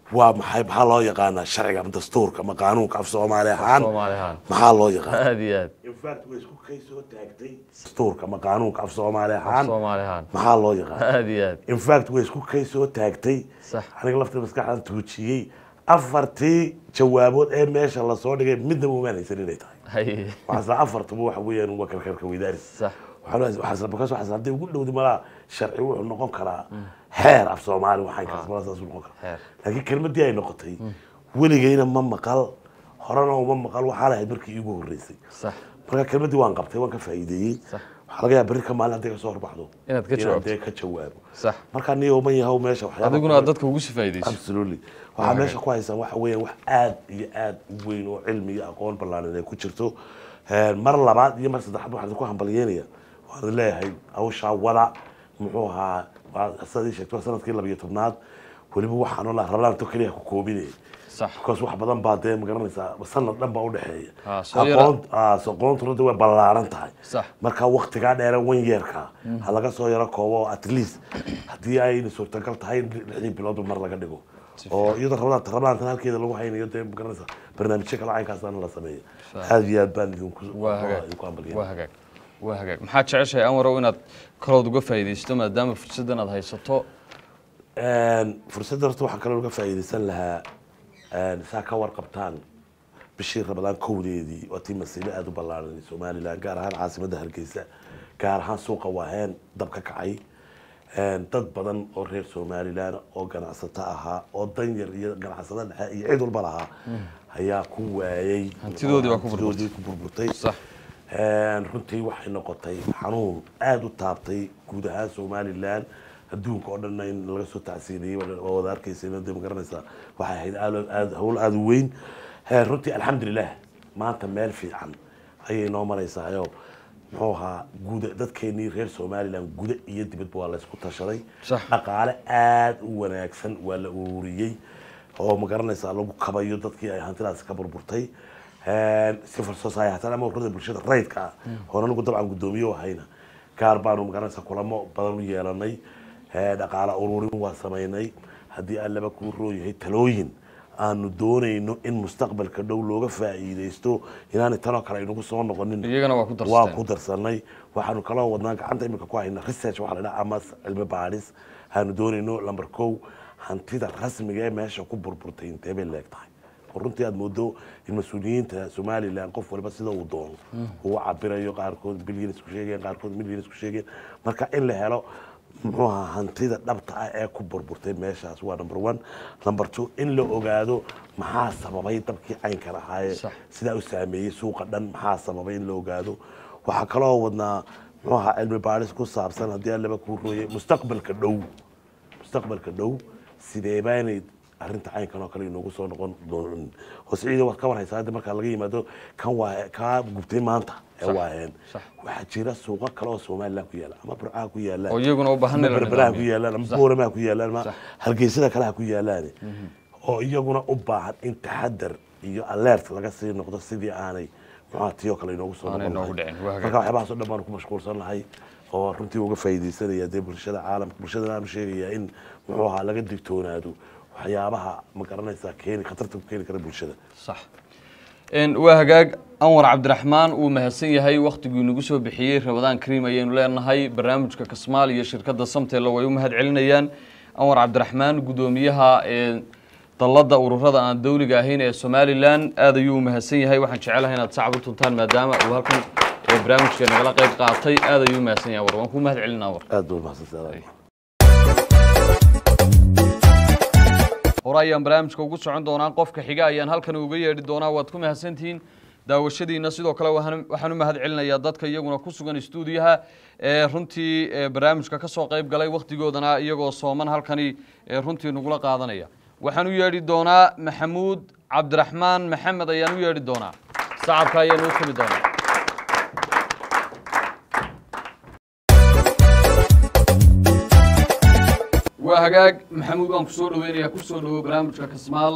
waa maxay maxaa loo yaqaanaa sharciga ama dastuurka ama qaanuunka af soomaali ahaan Soomaali ahaan. maxaa loo yaqaana aad iyo aad infact way isku kay soo taagtay dastuurka ama qaanuunka af soomaali ahaan soomaali ahaan maxaa loo yaqaana aad iyo aad infact way isku kay soo taagtay Sax. aniga laftii maskaxdan tuujiyey afartii jawaabood ee meesha lasoo dhigay midnaba umaan haysan inay tahay haye waxaasla afartuba waxa weeyaan waa karkarka weydaaris sax waxaas haddii ugu dhowdi malaa sharci wuxuu noqon karaa xeer af soomaali waxay kasbala saas noqon karaa Xeer. laakiin kelmadii ay noqotay weligayna ma maqal horena uma maqal waxaa lahayd markii iigu horreysay sax marka kelmadii waan qabtay waan ka faa'iideeyey Sax. waxaa laga yaaba berri ka maalin hadday kasoo horbaxdo Inaad ka jawaabto. dee ka jawaabo sax marka niyo ma yahow meesha waxyaaba adiguna aad dadka ugu sifaydayso absolutely waxaa meesha ku haysaan waxa weeyaan wax aad iyo aad u weyn oo cilmi iyo aqoon ballaaran ay ku jirto Een, mar labaad iyo mar saddexaad waxaan ku hambalyeynaya waan idin leeyahay hawshaa wada muxuu ahaa waa sidaad ii sheegto waa sanadkii labiyo tobnaad weliba waxaan oo la rablaanto keliya ku koobinaya sax because wax badan baa dee magaranaysaa sanad dhan baa udhexeeya Ah, soo yara- aqoon ah, so aqoontuna de way ballaaran tahay Sax. marka waktigaa dheere wan yeerka ha laga soo yaro koobo at least haddii ayna suurtagal tahay in lixdii biloodba mar laga dhigo oo iyadoo rablaanta rablaantan halkeeda lagu haynayo dee magaranaysaa barnaamijyo kale caynkaasana la sameeyo aad iyo aad baan idinku waa hagaag idinku waa hambalyeynaya hagaag waa hagaag maxaad jeceshahay anwarow inaad kalood uga faa'iidaysto maadaama fursaddan aad haysato Een, fursadda horta waxaan kaloo uga faa'iidaysan lahaa een, saa ka warqabtaan bishii ramadaan kowdeedii waa tii masiibo aada u ballaaran somalilan gaar ahaan caasimadda hargeysa gaar ahaan suuqa waaheen dab ka kacay Een, dad badan oo reer somalilan oo ganacsato ahaa oo danyar iyo ganacsado dhexe iyo cid walba lahaa ayaa ku waayey Hantidoodii waa ku burburtay. hantidoodii ku burburtay Sax. Een, runtii waxay noqotay xanuun aada u taabtay guud ahaan somalilan adduunka oo dhanna in laga soo tacsiinayey waa waa wada arkaysa de ma garanaysaa waxay ahayd aad- aad hawl aada u weyn Een, runtii alxamdulilah maanta meel fiican ayay noo maraysaayoo muxuu ahaa guda dadkeenii reer somalilan guda iyo dibadba waa laysku tashaday Sax. dhaqaale aada u wanaagsan waa la ururiyey oo ma garanaysaa lagu kabayo dadkii ay hantidaasi ka burburtay civil society ama ururada bulshada rayidka ah oon anigu dabcan guddoomiye ahayna gaar baanu magaranaysaa kulamo badan u yeelanay Eh, dhaqaale ururin waa samaynay haddii aan laba kuu rooyahay talooyin aanu doonayno in mustaqbalka dhow looga faa'iidaysto inaanay tanoo kale aynagu soo noqonin iyagana waa ku waa darsateen ku darsanay waxaanu kaloo wadnaa gacanta imika ku hayna research waxaa la dhaha ama cilmi baadhis aanu doonayno lamber kow hantida rasmiga ee meesha ku burburtay intee bay leeg tahay oo runtii aad moodo in mas-uuliyiinta somalilan qof walba sida uu doono uu cabirayo qaarkood bilyan isku sheegeen qaarkood milyan isku sheegeen marka in la helo muxuu ahaa hantida dhabta ah ee ku burburtay meeshaas waa number one number two in la ogaado maxaa sababay dabkii caynkan ahaaye Sax. sidaa u saameeyey suuqa dhan maxaa sababay in la ogaado waxaa kaloo wadnaa muxuu ahaa cilmi baadhis ku saabsan haddii aan laba kuu rooyay mustaqbalka dhow mustaqbalka dhow sidee baanay arrinta caynkan oo kale inoogu soo noqon doonin hoos ciida waad ka war haysaa hadda markaa laga yimaado kan waa kaa gubtay maanta ee Sax, waaheen sax. waxaa jira suuqo kale oo somalilan ku yaala ama burcaha ku yaalaan oo iyaguna u baahan ama in la berberaha ku nidaamiyo. yaalaan ama Sax. booramaha ku yaalaan ama Sax. hargeysada kale ha ku yaalaan oo iyaguna u baahan in taxadar iyo alert laga sii noqdo sidii aanay muxuha tiyoo kale inoogu soo Aanay noqon inoogu lahayn. dhicin, waa hagaag. marka waxyaabahaas oo dhan baanu ku mashquulsan nahay oo runtii uga faa'iidaysanaya dee bulshada caalamka bulshadana aanu sheegayaa in muxuu ahaa laga digtoonaado waxyaabaha ma garanaysaa keeni khatarta ku keeni kara bulshada sax Een, waa hagaag anwar cabdiraxmaan uu mahadsan yahay wakhtiguu inagu soo bixiyey rabadaan kariim ayaynu leenahay barnaamijka kasmaal iyo shirkadda samteella way u mahad celinayaan anwar cabdiraxmaan guddoomiyaha ee dalladda ururada aan dawliga ahayn ee somalilan aad ayuu u mahadsan yahay waxaan jecelahay inaad sacab u tuntaan maadaama uu halkan ee barnaamijka nagala qayb qaatay aad ayuu u mahadsan yahay anwar waan kuu mahad celin anwar aad baa mahadsantahay hore ayaan barnaamijka ugu socon doonaa qofka xiga ayaan halkan uga yeedhi doonaa waad ku mahadsantihiin daawashadiina sidoo kale waxaan waxaan u mahad celinayaa dadka iyaguna ku sugan stuudiyaha ee runtii ee barnaamijka ka soo qayb galay wakhtigoodana iyagoo sooman halkani ee runtii nagula qaadanaya waxaan u yeedhi doonaa maxamuud cabdiraxmaan maxamed ayaan u yeedhi doonaa sacabka ayaan u tumi doonaa waa hagaag maxamuud waan ku soo dhaweynayaa ku soo dhawo barnaamijka kasmaal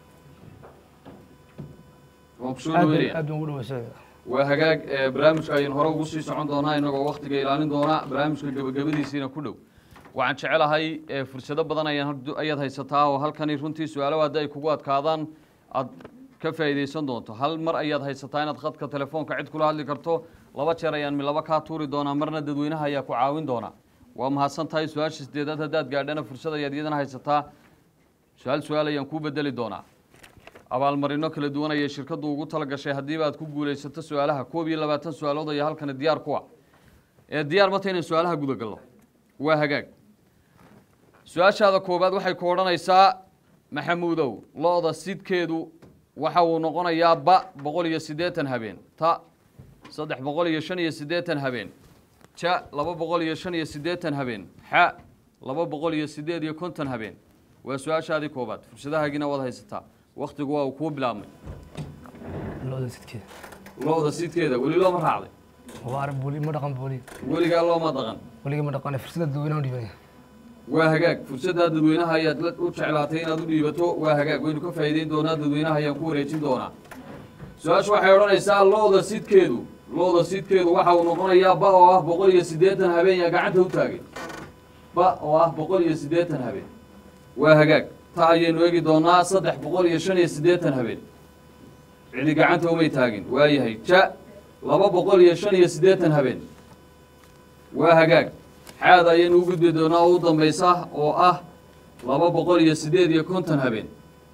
waan ku soo aad dhaweynaya aad baan ugu dhaweysay waa hagaag ee barnaamijka ayaynu hore ugu sii socon doonaa inagoo waktiga ilaalin doona barnaamijka gebagabadiisiina ku dhow waxaan jecelahay ee, fursado badan ayaan had- ayaad haysataa oo halkani runtii su-aalo haddi ay kugu adkaadaan aad ka faa'iidaysan doonto hal mar ayaad haysataa inaad khadka telefoonka cid kula hadli karto laba jeer ayaan mi laba kaa tuuri doonaa marna dadweynaha ayaa ku caawin doonaa waa mahadsan tahay su-aasha sideedaad haddaad gaadhana fursad ayaad iyadana haysataa su-aal su-aal ayaan kuu bedeli doonaa abaalmarino kala duwan ayay shirkaddu ugu tala gashay haddiiba aad ku guulaysato su-aalaha koob iyo labaatan su-aalood ayaa halkani diyaar ku ah ee diyaar mata inaan su-aalaha gudagalno waa hagaag su-aashaada koowaad waxay ku odhanaysaa maxamuudow lo-da sidkeedu waxa uu noqonayaa ba boqol iyo siddeetan habeen ta saddex boqol iyo shan iyo siddeetan habeen ja laba boqol iyo shan iyo siddeetan habeen xa laba boqol iyo siddeed iyo konton habeen waa su-aashaadii koowaad fursadahaagina waad haysataa wakhtigu waa uu kuu bilaabmay looda sidkeeda lo-da sidkeeda weli looma raacday waa arag booli ma dhaqan booli weligaa looma dhaqan weliga ma dhaqane fursada dadweynaha u dhibanaya waa hagaag fursaddaa dadweynaha ayaad la- u jeclaatay inaad u dhiibato waa hagaag waynu ka faa'iideyn doonaa dadweynaha ayaan ku wareejin doonaa su-aashu waxay odhanaysaa looda sidkeedu looda sidkeedu waxa uu noqonayaa ba oo ah boqol iyo siddeetan habeen yaa gacanta u taagay ba oo ah boqol iyo siddeetan habeen waa hagaag ta ayaynu eegi doonaa saddex boqol iyo shan iyo siddeetan habeen cidi gacanta umay taagin waayahay ja laba boqol iyo shan iyo siddeetan habeen waa hagaag xaad ayaynu u gudbi doonaa oo u dambaysa oo ah laba boqol iyo siddeed iyo konton habeen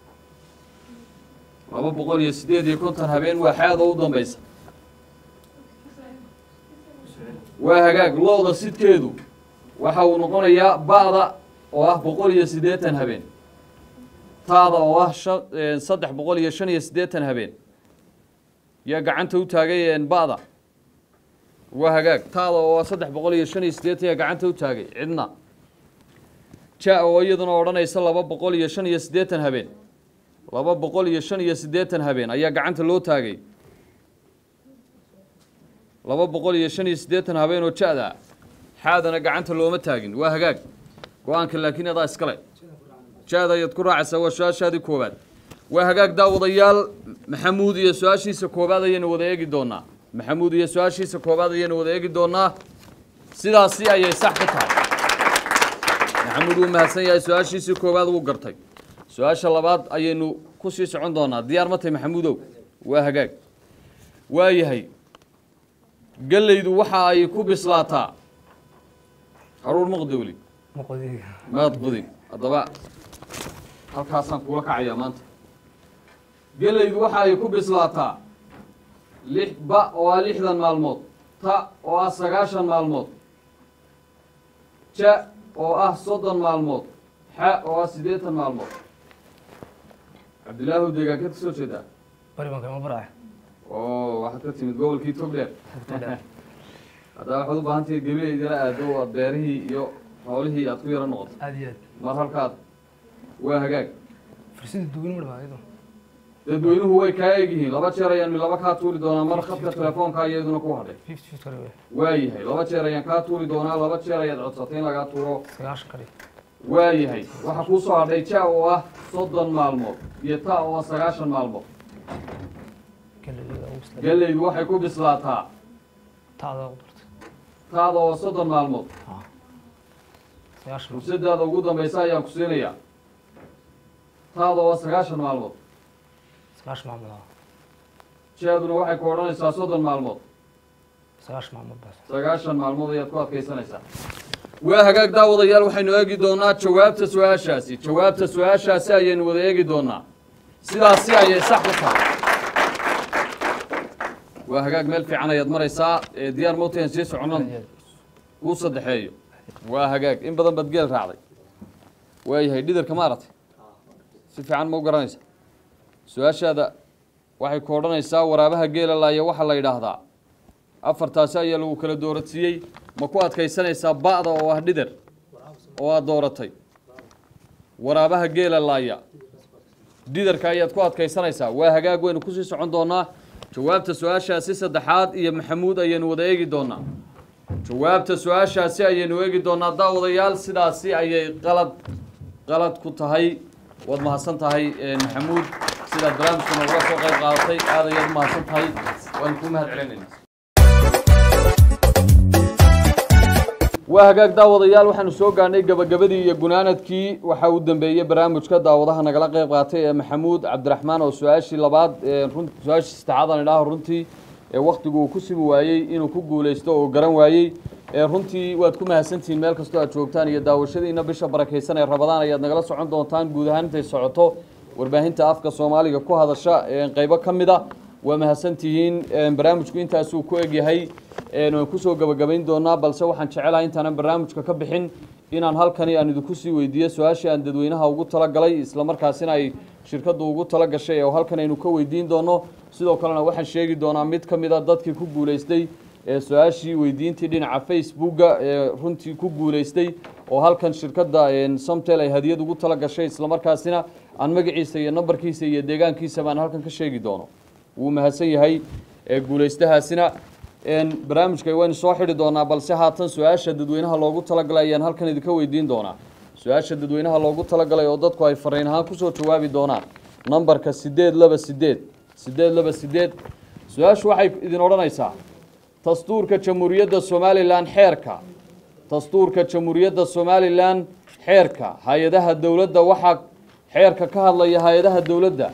laba boqol iyo siddeed iyo konton habeen waa xaad oo u dambaysa waa hagaag looda sidkeedu waxa uu noqonayaa ba'da oo ah boqol iyo siddeetan habeen taada oo ah shan- eh, saddex boqol iyo shan iyo siddeetan habeen yaa gacanta u taagay een ba'da waa hagaag taada oo saddex boqol iyo shan iyo siddeetan yaa gacanta u taagay cidna ja oo iyaduna odhanaysa laba boqol iyo shan iyo siddeetan habeen laba boqol iyo shan iyo siddeetan habeen ayaa gacanta loo taagay laba boqol iyo shan iyo siddeetan habeen oo ja-da xaadana gacanta looma taagin waa hagaag go-aanka laakiin adaa iskale ja-da ayaad ku raacaysaa waa su-aashaadii koowaad waa hagaag daawadayaal maxamuud iyo su-aashiisa koowaad ayaynu wada eegi doonaa maxamuud iyo su-aashiisa koowaad ayaynu wada eegi doonaa sidaasi ayay sax ku tahay maxamuud wuu mahadsan yahay su-aashiisii koowaad wuu gartay su-aasha labaad ayaynu ku sii socon doonaa diyaar ma tahay maxamuudow waa hagaag waa yahay gellaydu waxa ay ku bislaataa haruur maqdowli maqodiga maad qudin haddaba halkaasaan kula kacayaa maanta gelaydu waxa ay ku bislaataa lix ba oo ah lixdan maalmood ta oo ah sagaashan maalmood ja oo ah soddon maalmood xa oo ah siddeetan maalmood cabdilaahu deegaankeed ka soo jeedaa bari baan kama baraya oo waxaad ka timid gobolkii togdheer haddaa waxaad u baahan tahay gebi idila aado oo aad beerihii iyo xoolihii aad ku yaro noqoto aad iyo aad mar halkaad waa hagaag fursada dadweyne ma dhaqan iyadoo dadweynuhu way kaa egyihiin laba jeer ayaan laba kaa tuuri doonaa mar khadka telefoonka iyaduna ku hadhay fifty fifty kale wey waayahay laba jeer ayaan kaa tuuri doonaa laba jeer ayaad codsatay in lagaa tuuro sagaashan kale waayahay waxaa kuu soo hadhay ja oo ah soddon maalmood iyo ta oo ah sagaashan maalmood galleeyada ugu bisla gellaydu waxay ku bislaataa taada ugu darta taada oo soddon maalmood sagaashan fursadaada ugu dambaysa ayaan ku siinayaa taada oo ah sagaashan maalmood sagaashan maalmood ah jaaduna waxay ku odhanaysaa soddon maalmood sagaashan maalmood baas sagaashan maalmood ayaad ku adkaysanaysaa waa hagaag daawadayaal waxaynu eegi doonaa jawaabta su-aashaasi jawaabta su-aashaasi ayaynu wada eegi doonaa sidaasi ayay sax ku tahay waa hagaag meel fiican ayaad maraysaa ee diyaar mowtayan sii soconan aad iyo aad kuu saddexeeyo waa hagaag in badan baad geel raacday waayahay dhidarka ma aratay si fiican ma u garanaysa su-aashaada waxay ku odhanaysaa waraabaha geela laaya waxaa la yidhaahdaa afartaasi ayaa lagu kala dooradsiiyey ma ku adkaysanaysaa ba'da oo ah dhidar oo aad dooratay waraabaha geela laaya dhidarka ayaad ku adkaysanaysaa waa hagaag waynu kusii socon doonaa jawaabta su-aashaasi saddexaad iyo maxamuud ayaynu wada eegi doonaa jawaabta su-aashaasi ayaynu eegi doonaa daawadayaal sidaasi ayay qalad qalad ku tahay waad mahadsan tahay eh, maxamuud sidaad barnaamijkuna uga soo qayb qaadatay aad ayaad u mahadsan tahay waan kuu mahad celinaynaa waa hagaag daawadayaal waxaanu soo gaarnay gabagabadii iyo gunaanadkii waxaa u dambeeyey barnaamijka daawadaha nagala qeyb qaatay ee maxamuud cabdiraxmaan oo su-aashii labaad ee run su-aashii saddexaad aan idhaaho runtii ee wakhtigu uu ku simi waayey inuu ku guuleysto oo garan waayey ee runtii waad ku mahadsantihiin meel kastoo aad joogtaan iyo daawashadiina bisha barakaysan ee rabadaan ayaad nagala socon doontaan guud ahaan intay socoto warbaahinta afka soomaaliga ku hadasha ee qeybo ka mid a waa mahadsantihiin barnaamijku intaasuu ku egyahay waan kusoo gabagabayn doonaa balse waxaan jecelahay intaanan barnaamijka ka bixin inaan halkani aan idinku sii weydiiyo su-aashii aan dadweynaha ugu talagalay islamarkaasina ay shirkaddu ugu tala gashay oo halkan aynu ka weydiin doono sidoo kalena waxaan sheegi doonaa mid ka mid a dadkii ku guuleystay ee su-aashii weydiintii dhinaca facebooka ee runtii ku guuleystay oo halkan shirkadda somtel ay hadiyad ugu tala gashay islamarkaasina aan magaciisa iyo nambarkiisa iyo deegaankiisa baan halkan ka sheegi doono wuu mahadsan yahay ee guuleystahaasina barnaamijka waynu soo xidhi doonaa balse haatan su-aasha dadweynaha loogu talagalay ayaan halkan idinka weydiin doonaa su-aasha dadweynaha loogu talagalay oo dadku ay fariin ahaan kusoo jawaabi doonaan nambarka sideed laba sideed sideed laba sideed su-aashu waxay idin odhanaysaa dastuurka jamhuuriyadda somalilan xeerka dastuurka jamhuuriyadda somalilan xeerka hay-adaha dowladda waxaa xeerka ka hadlaya hay-adaha dowladda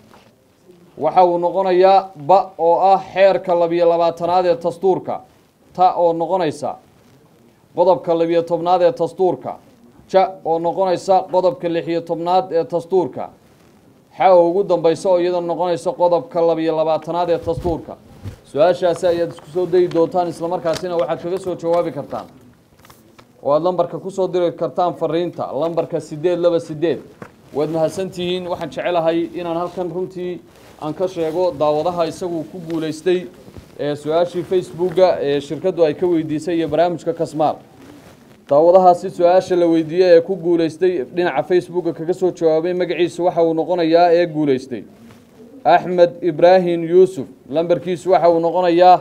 waxa uu noqonayaa ba oo ah xeerka labiyo labaatanaad ee dastuurka ta oo noqonaysa qodobka labiyo tobnaad ee dastuurka ja oo noqonaysa qodobka lixiyo tobnaad ee dastuurka xa oo ugu dambaysa oo iyadoo noqonaysa qodobka labiyo labaatanaad ee dastuurka su-aashaasi ayaad isku soo dayi doontaan islamarkaasina waxaad kaga soo jawaabi kartaan oo aada lambarka kusoo diri kartaan fariinta lambarka sideed laba sideed waad mahadsantihiin waxaan jecelahay inaan halkan runtii aan ka sheego daawadaha isagu ku guuleystay ee su-aashii facebooka ee shirkaddu ay ka weydiisay iyo barnaamijka kasmaal daawadahaasi su-aasha la weydiiyey ee ku guuleystay dhinaca facebooka kaga soo jawaabay magaciisa waxa uu noqonayaa ee guuleystay axmed ibraahim yuusuf lambarkiisu waxa uu noqonayaa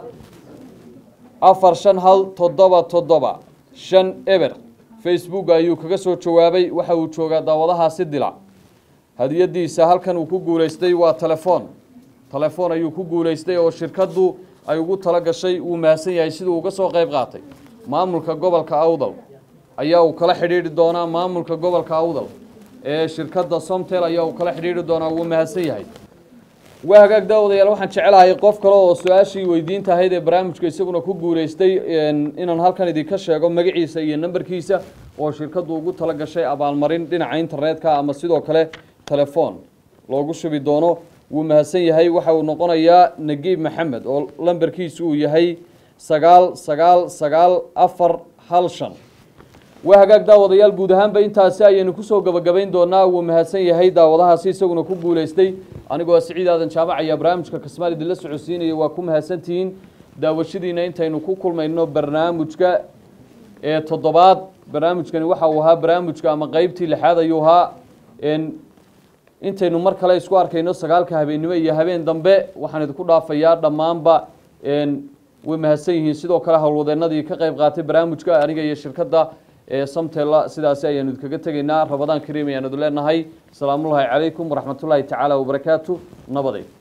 afar shan hal toddoba toddoba shan eber facebook ayuu kaga soo jawaabay waxa uu joogaa daawadahaasi dila hadiyadiisa halkan uu ku guuleystay waa telefoon telefoon ayuu ku guuleystay oo shirkaddu ay ugu tala gashay wuu mahadsan yahay siduu uga soo qayb qaatay maamulka gobolka awdal ayaa uu kala xidhiidhi doonaa maamulka gobolka awdal ee shirkadda somtel ayaa uu kala xidhiidhi doonaa wuu mahadsan yahay waa hagaag daawadayaal waxaan jecelahay qof kale oo su-aashii weydiinta ahayd ee barnaamijka isaguna ku guuleystay inaan halkan idinka sheego magaciisa iyo nambarkiisa oo shirkaddu ugu tala gashay abaalmarin dhinaca internetka ama sidoo kale telefoon loogu shubi doono wuu mahadsan yahay waxa uu noqonayaa nagiib maxamed oo lambarkiisu uu yahay sagaal sagaal sagaal afar hal shan waa hagaag daawadayaal guud ahaanba intaasi ayaynu kusoo gabagabayn doonaa wuu mahadsan yahay daawadahaasi isaguna ku guuleystay anigoo siciid aadan jaabac ayaa barnaamijka kasmaal idinla socodsiinaya waa ku mahadsantihiin daawashadiina intaynu ku kulmayno barnaamijka ee toddobaad barnaamijkani waxa uu ahaa barnaamijka ama qeybtii lixaad ayuu ahaa intaynu mar kale isku arkayno sagaalka habeennimo iyo habeen dambe waxaan idinku dhaafayaa dhammaanba way mahadsan yihiin sidoo kale howlwadeenadii ka qayb qaatay barnaamijka aniga iyo shirkadda ee samtela sidaasi ayaanu idinkaga tegaynaa rabadaan kariim ayaanu idin leenahay asalaamullaahi calaykum waraxmatullaahi tacaala wabarakaatu nabaday